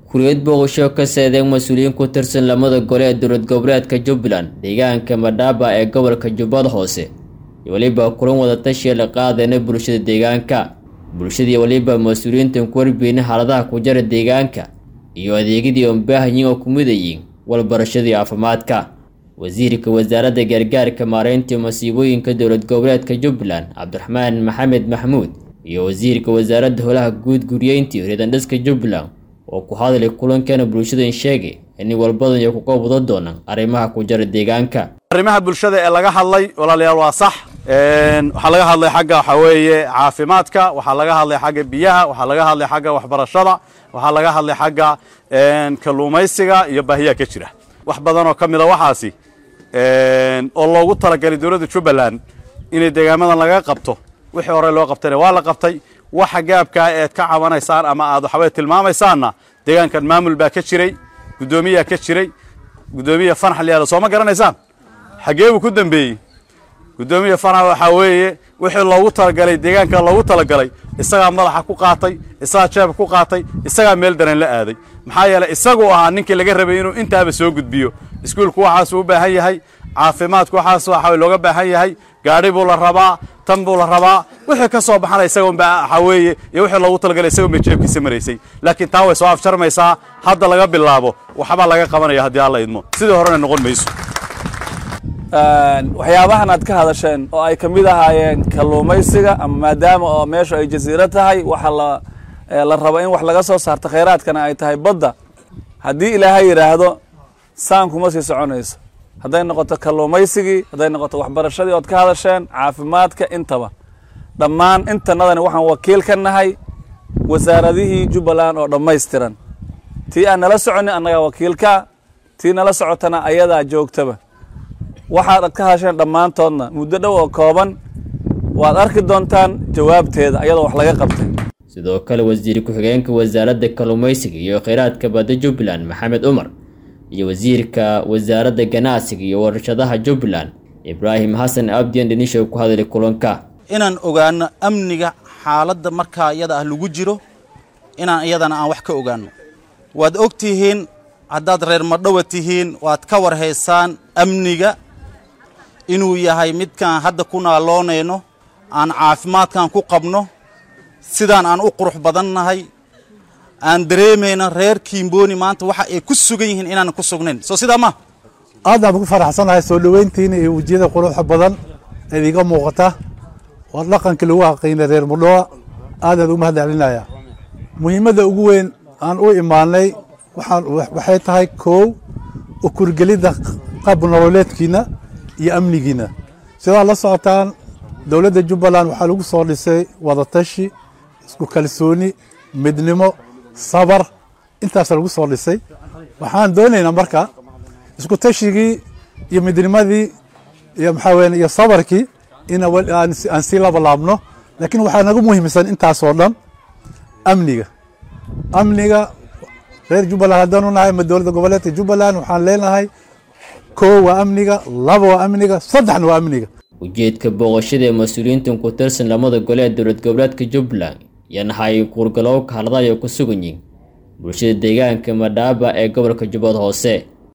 kuliyad booqasho ka seedeen mas-uuliyiin ku tirsan lamada gole ee dowlad goboleedka jubbaland deegaanka madhaaba ee gobolka jubbada hoose iyo weliba kulan wadatashiya la qaadayna bulshada deegaanka bulshadii weliba mas-uuliyiintan ku warbiyeyna xaaladaha ku jara deegaanka iyo adeegyadii oon baahanyiin oo ku midayiin walbarashadii caafimaadka wasiirka wasaaradda gargaarka maareynta masiibooyinka dowlad goboleedka jubbaland cabdiraxmaan maxamed maxmuud iyo wasiirka wasaaradda holaha guud guryeyntii reedandhiska jubbaland oo ku hadlay kulankeena bulshadan sheegay in walbadan iyo kuga wada doonaan arrimaha ku jara deegaanka arrimaha bulshada ee laga hadlay walaalayaal waa sax waxaa laga hadlay xagga waxaa weeye caafimaadka waxaa laga hadlay xagga biyaha waxaa laga hadlay xagga waxbarashada waxaa laga hadlay xagga kalluumaysiga iyo baahiyaha ka jira wax badan oo ka mida waxaasi oo loogu talagalay dowladda jubbaland inay deegaamadan laga qabto wixii hore loo qabtayna waa la qabtay waxa gaabkaa eed ka cabanaysaan ama aad waxaweye tilmaamaysaanna deegaankan maamul baa ka jiray guddoomiyaa ka jiray guddoomiya fanax liyaada soo ma garanaysaan xaggee buu ku dambeeyey guddoomiya fanax waxaa weeye wixii loogu talagalay deegaanka loogu talagalay isagaa madaxa ku qaatay isagaa jeebka ku qaatay isagaa meel daran la aaday maxaa yeeley isaguu ahaa ninkii laga rabay inuu intaaba soo gudbiyo iskuulku waxaasuu u baahan yahay caafimaadku waxaas waxa looga baahan yahay gaadhi buu la rabaa tan buu la rabaa wixii ka soo baxana isagoonba waxaa weeye iyo wixii loogu talagalay isagoon bay jeebkiisa maraysay laakiin taa way soo afjarmaysaa hadda laga bilaabo waxbaa laga qabanaya haddii alla idmo sidii horena noqon mayso waxyaabahan aad ka hadasheen oo ay ka mid ahaayeen kalluumaysiga ama maadaama oo meeshu ay jasiiro tahay waxa la la rabo in wax laga soo saarto khayraadkana ay tahay badda haddii ilaahay yidhaahdo saan kuma sii soconayso hadday noqoto kalluumaysigii hadday noqoto waxbarashadii ood ka hadasheen caafimaadka intaba dhammaan intanadani waxaan wakiil ka nahay wasaaradihii jubbaland oo dhammaystiran tii aan nala soconin annagaa wakiilka tii nala socotana ayadaa joogtaba waxaad ka hadasheen dhammaantoodna muddo dhow oo kooban waad arki doontaan jawaabteeda ayadoo wax laga qabtay sidoo kale wasiir ku-xigeenka wasaaradda kalluumaysiga iyo kheyraadka badda jubbaland maxamed cumar iyo wasiirka wasaaradda ganacsiga iyo warshadaha jubbaland ibraahim xasan abdian dhinisho ku hadlay kulanka inaan ogaano amniga xaaladda markaa iyada ah lagu jiro inaan iyadana aan wax ka ogaano waad og tihiin haddaad reer madhowa tihiin waad ka warhaysaan amniga inuu yahay midkaan hadda ku naaloonayno aan caafimaadkan ku qabno sidaan aan u qurux badannahay aan dareemayno reer kiimbooni maanta waxa ay ku sugan yihiin inaan ku sugnayn soo sidaa ma aad baan ku faraxsanahay soo dhoweyntiina iyo wejiyada quruxa badan eed iga muuqata waa dhaqankii lagu haqiynay reer mudhowa aadaad ugu mahad celinaya muhiimadda ugu weyn aan u imaanay waxay tahay koow ukurgelidda qab nololeedkiina iyo amnigiina sidaad la socotaan dowladda jubbaland waxaa lagu soo dhisay wadatashi isku kalsooni midnimo sabar intaasa lagu soo dhisay waxaan doonaynaa marka isku tashigii iyo midnimadii iyo maxaa weye iyo sabarkii in aan sii labalaabno laakiin waxaa naga muhiimsan intaasoo dhan amniga amniga reer jubbaland haddaanu nahay ama dowladda goboleedka jubbaland waxaan leenahay koo waa amniga laba waa amniga saddexna waa amniga ujeedka booqashada ee mas-uuliyiintan ku tirsan lamada gole ee dowlad goboleedka jubbaland yanahay kuurgalowka haladayo ku sugan yihin bulshada deegaanka madhaaba ee gobolka jubbada hoose